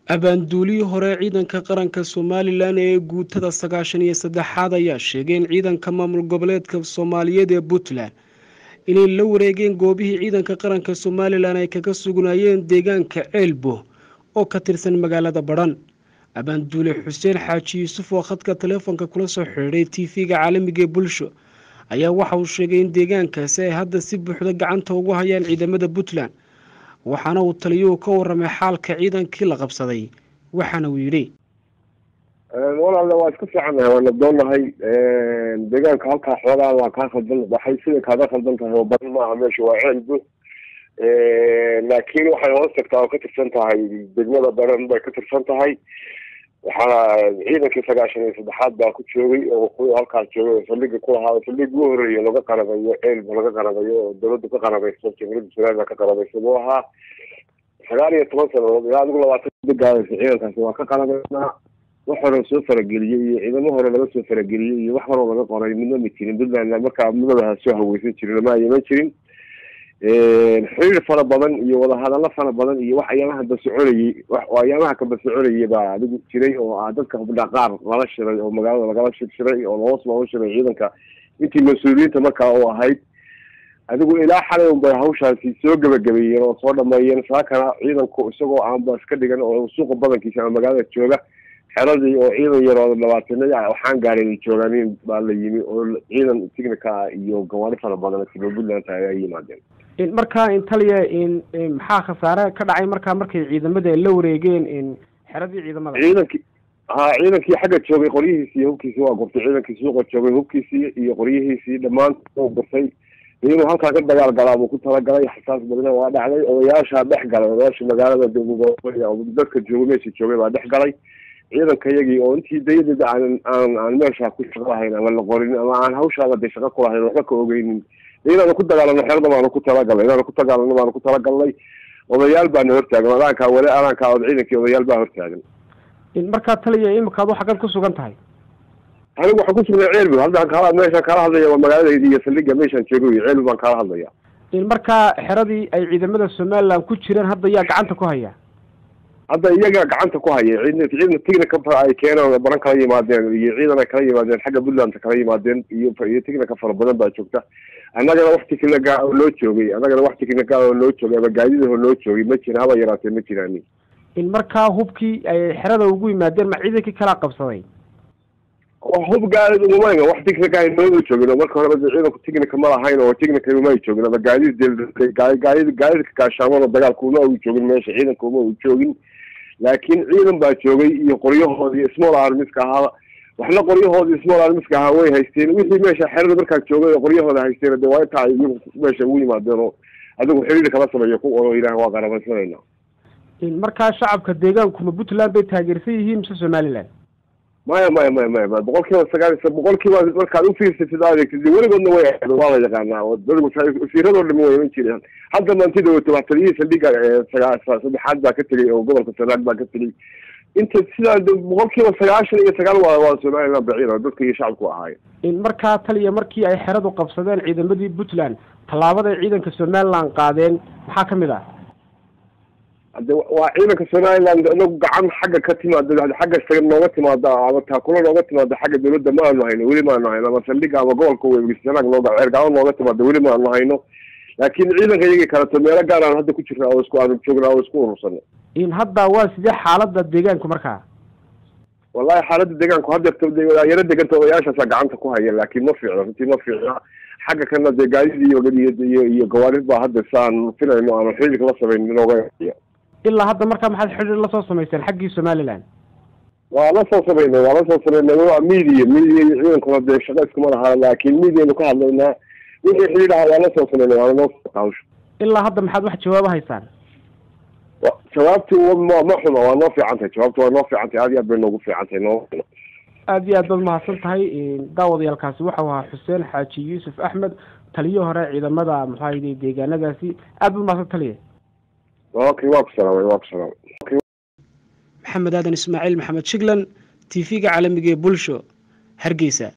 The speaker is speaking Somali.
abaanduulihii hore ciidanka qaranka somalilan ee guutada sagaashan iyo saddexaad ayaa sheegay in ciidanka maamul goboleedka soomaaliyeed ee puntland inay la wareegeen goobihii ciidanka qaranka somalilan ay kaga sugnaayeen deegaanka ceelbo oo ka tirsan magaalada badhan abaanduule xuseen xaaji yuusuf oo khadka taleefonka kula soo xidhiidhay t v-ga caalamiga ee bulsho ayaa waxa uu sheegay in deegaankaasi ay hadda si buuxda gacanta ugu hayaan ciidamada puntland waxaana uu taliyuhu ka waramay xaalka ciidankii la qabsaday waxaana uu yidhi walaale waa iska fiicannahay waana doonahay deegaanka halkaa xoogaa waa kaa khaldan waxay sida kaaga khaldan tahay oo badan maaha meesha waa ceelbu laakiin waxay hoos tagtaa oo ka tirsan tahay degmada baran bay ka tirsan tahay waxaana ciidankii sagaashan iyo saddexaad baa ku joogay oo ku halkaas joogay oo saldhiga ku lahaa saldhig ugu horeeya laga qarabayo ceelba laga qarabayo oo dawladdu ka qarabayso jamhuuriyadda somaliland ka qarabayso buu ahaa sagaal iyo toban sanadood ilaa adigu labaatan gaadaysa ciidankaasi waa ka qarabaynaa wax hore soo farageliyey iyo ciidamo hore laga soo farageliyey iyo wax horoo laga qoray midna ma jirin puntland markaa mudadaha soo haweysan jirin lama ayaman jirin xiriir fara badan iyo wadahadallo fara badan iyo wax ayaamaha basoconayey oo ayaamaha ka basoconayay baa adigu jiray oo ah dadka hubdha qaar lala shiray oo magaalada lagala shirshiray oo hoos looga shiray ciidanka intii mas-uuliyiinta markaa u ahayd adigu ilaa xalay un bay hawshaasi soo gebagabeeyeen oo soo dhameeyeen saakana ciidanku isagoo aanba iska dhigan oo suuqa badankiisa ama magaalada jooga xeradii oo ciidan yaroo labaatanadii waxaan gaarin ay joogaan baa la yimi oo ciidan tignika ah iyo gawaari fara badan silo puntland ay ay yimaadeen markaa intaliya maxaa khasaare ka dhacay markaa markay ciidamada la wareegeen xeradii ciidamada ciidankii ha ciidankii xagga joogay qoryihiisii iyo hubkiisii waa gurtay ciidankii suuqa joogay hubkiisii iyo qoryihiisii dhammaan u gurtay inuu halkaa ka dagaal galaa buu ku talagalay xasaas badna waa dhacday odayaashaa dhex galay odayaasha magaalada dadka joogay meesha joogay baa dhex galay ciidanka iyagii oo intii dayadeeda aan aan aan meesha ku shaqo lahayn ama la qorin ama aan hawshaaba de shaqo ku lahayn waxba ka ogeynin inaanu ku dagaalano xerada baanu ku talagalnay inaanu ku dagaalano baanu ku talagalnay odayaal baana hortaagan adaankaa weli adaankaa od ciidankii odayaal baa hortaagan markaa taliya imikaad xaggan ku sugan tahay anigu waxaan kusugnay ceelbu haddaan kaala meeshaan kaala hadlaya waa magaaladaydi iyo saldhiga meeshaan joogoy ceelbu baan kaala hadlaya markaa xeradii ay ciidamada somaliland ku jireen hadda yaa gacanta ku haya hadda iyagaa gacanta ku haya ciidna ciidna tignika ay keeneen baran kala yimaadeen iyo ciidan ay kala yimaadeen xagga puntland kala yimaadeen iyo iyo tignika fara badan baa joogta annagana wax tiknika oo loo joogay annagana wax tiknika oo loo joogay ama gaadidaho loo joogay ma jira haba yaraatee ma jiraan markaa hubkii ay xerada ugu yimaadeen ma ciidankii kalaa qabsaday hub gaadid umamayna wax tiknika ay noogu joogin oo marka horeba ciidanku tiknika ma lahayn oo tiknika uma ay joogin ama gaadid gaadid gaadidka gaashaaman oo dagaalka uma u joogin meesha ciidanka uma u joogin laakiin ciidan baa joogay iyo qoryahoodii small armiska ahaa waxna qoryahoodii small armiska ahaa way haysteen wixii meesha xerada markaa joogay oo qoryahooda haysteen de waa intaa ay iyagu meesha ugu yimaadeen oo adigu xiriir kala sameeyo ku oo yidhaah waa qarabaysanayna markaa shacabka deegaanku ma puntland bay taageersan yihiin mise somaliland maya maya maya maya maya boqol kiiba sagaal boqol kiiba markaad ufiirsatid adeegtid weligoodna way waa la yaqaanaa oo dadku wasiiradoo dhami way iman jireen hadda maantida wato waxtaliyihii saldhiga saddexaad baa ka tegay oo gobolka sanaag baa ka tegay inta sidaa boqol kiiba sagaashan iyo sagaal waa waa somaliland baciir dadka iyo shacabku ahaayeen markaa taliya markii ay xeradu qabsadeen ciidamadii puntland tallaabaday ciidanka somaliland qaadeen maxaa ka mid ah hade waa ciidanka somaliland inagu gacan xagga ka timaada xagga saga nooga timaada ama taakula nooga timaada xagga dawladda ma aanu hayno weli ma aanu hayno ama saldhiga ama gobolka wegsanaag nooga ceergalo nooga timaada weli ma aanu hayno laakiin ciidanka iyagii kaleto meelo gaar aan hadda ku jirna oo isku aanu joognaa oo isku urursana hadda waa sidee xaalada deegaanku markaa wallahi xaalada deegaanku hadda yaro deganta odayaashaasa gacanta ku haya laakiin ma fiicno runtii ma fiicna xagga kana dee gaadid iyo iyo gawaarid baa hadda saan filayno ama xiriirka la sameyn inooga ilaa hadda markaa maxaad xidhiir lasoo samayseen xaggii somaliland waa la soo samaynay waa la soo samaynay waa media media iyo ciidankuna dee shaqa iskuma lahaa laakiin medianu ka hadlaynaa wixii xidhiir aha waa la soo samaynay waana noo hawsha ilaa hadda maxaad wax jawaabo haysaan jawaabti ma ma xuma waa noo fiican tahay jawaabti waa noo fiican tahay aad iyo aad bay noogu fiican tahay noo aad iyo aad baad mahadsan tahay daawadayaalkaasi waxau ahaa xuseen xaaji yuusuf axmed taliyo hore ciidamada maxaa deegaanadaasi aad baad mahadsan taliya okay waa ku salaamay waa ku salaamay maxamed aadan ismaaciil maxamed shiglan t v-ga caalamiga ee bulsho hargeysa